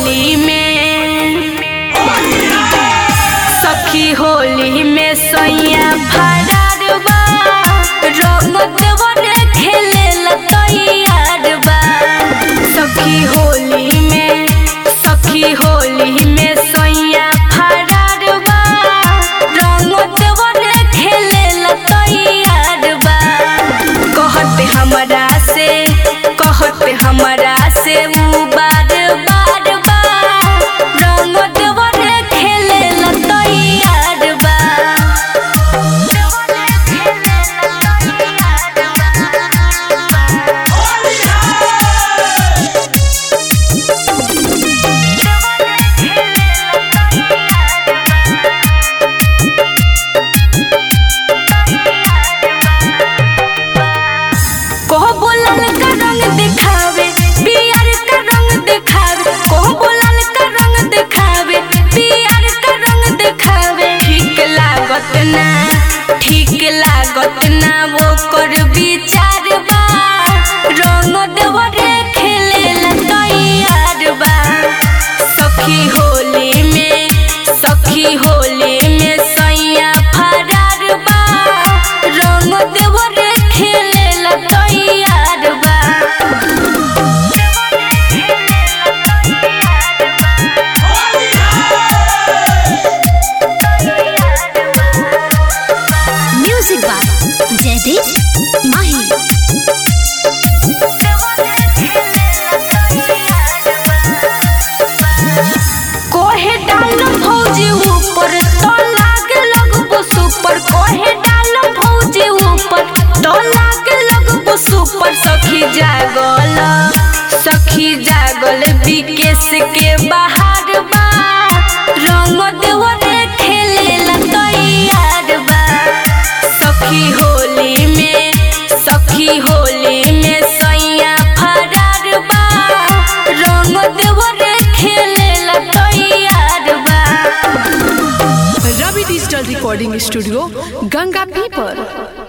होली में सखी होली में सैया फरार बा रंग देवर खेले तैयार बा सखी होली में सखी होली में सैया फरार बा रंग देवर खेले तैयार बा कहते हमरा से कहते हमरा से उ बार बार बा रंग देवर खेले तैयार बा कोह बोलल का रंग दिखावे पियर का रंग दिखावे कोह बोलल का रंग दिखावे पियर का रंग दिखावे ठीक लागत ना ठीक लागत ना वो कर विचार बा रंग देवरे खेले तैयार बा सखी होली में सखी होली में सैया फरार बा रंग देवरे खेले तैयार बा म्यूजिक बाय जयदीप माही कोहे डाल भौजी ऊपर तो लागे लगबो सुपर कोहे डाल भौजी ऊपर तो लागे लगबो सुपर सखी जागल सखी जागल विकेश के बाहर बा रंग देवरे खेले तैयार बा सखी होली में सखी होली में सैया फरार बा रंग देवरे खेले तैयार बा Ravi digital recording studio Ganga पीपर